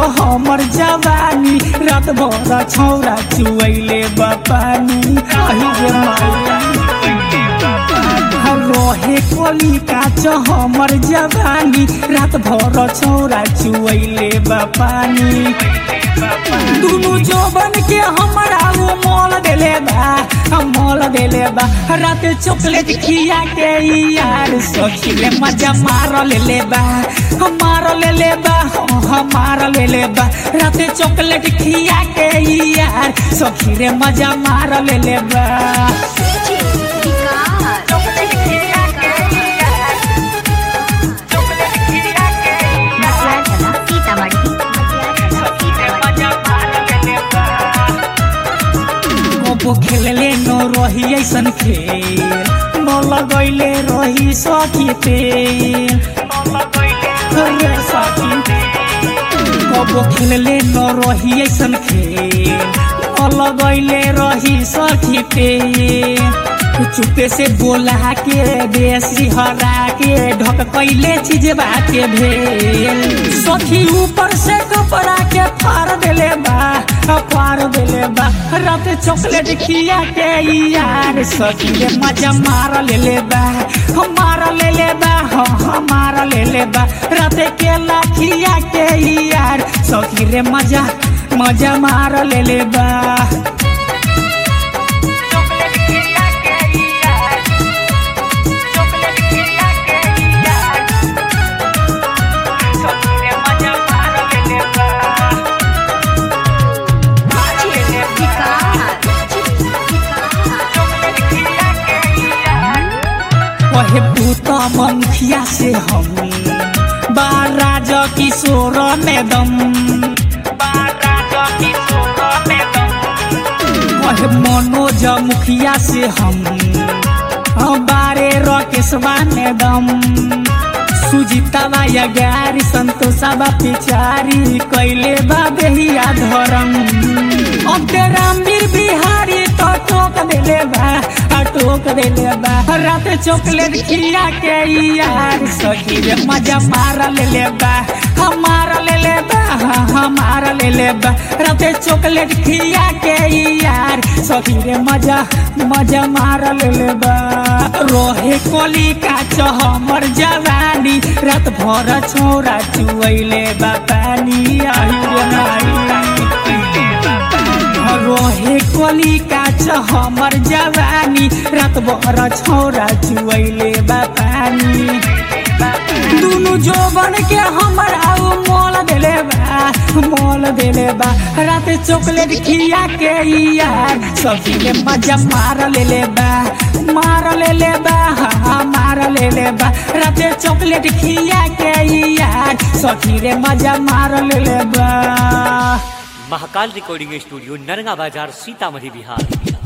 हमर जवानी रात भर छौरा चुवैले बपानी अहि रे माई रहे कली काच हमर जवानी रात भर छौरा चुवैले बपानी दुनु जोबन के हमरा वो मोल देले बा हम मोल देले बा रात चॉकलेट खिया के ई यार सखी ले मजा मार लेले बा हम मार लेले बा हम मार लेले बा रात चॉकलेट खिया के ई यार सखी रे मजा मार लेले बा कबो खेलले न रही ऐसन खेल न लगैले रही सखी तेल रे सखी कबो खेलले न रही ऐसन खेल न लगैले रही सखी तेल चुपे से बोला के देसी हरा के ढक कैले चीज बाके भेल सखी ऊपर से कपड़ा के फाड़ देले बा फाड़ देले बा रात चॉकलेट खिया के ई यार सखी रे मजा मार लेले बा हम मार लेले बा हम मार लेले बा रात केला खिया के ई यार सखी रे मजा मजा मार लेले बा कहे पूत मुखिया से हम बाराज किशोर में दम कहे मनोज मुखिया से हम बारे रकेशवा में दम सुजितावा या गारी संतोषावा पिचारी कैले बा बेहिया धरम अब रामवीर बिहारी तो टोक देले बा आ टोक देले बा रात चॉकलेट खिया के ई यार सखी रे मजा मार लेले बा हमार लेले बा हमार लेले बा रात चॉकलेट खिया के ई यार सखी रे मजा मजा मार लेले बा रोहे कोली काच हमर जवानी रात भर छोरा चुवैले बा पानी आयु रे नाई रोहे कोली काच हमर जवानी रात भर छौरा चुवैले बा पानी दुनु जोबन के हमर आउ मोल देले बा मोल देले बा रात चॉकलेट खिया के ई यार सखी के मजा मार लेले बा मार लेले बा हाँ मार लेले बा रात चॉकलेट खिया के ई यार सखी रे मजा मार लेले बा महाकाल रिकॉर्डिंग स्टूडियो नरगा बाजार सीतामढ़ी बिहार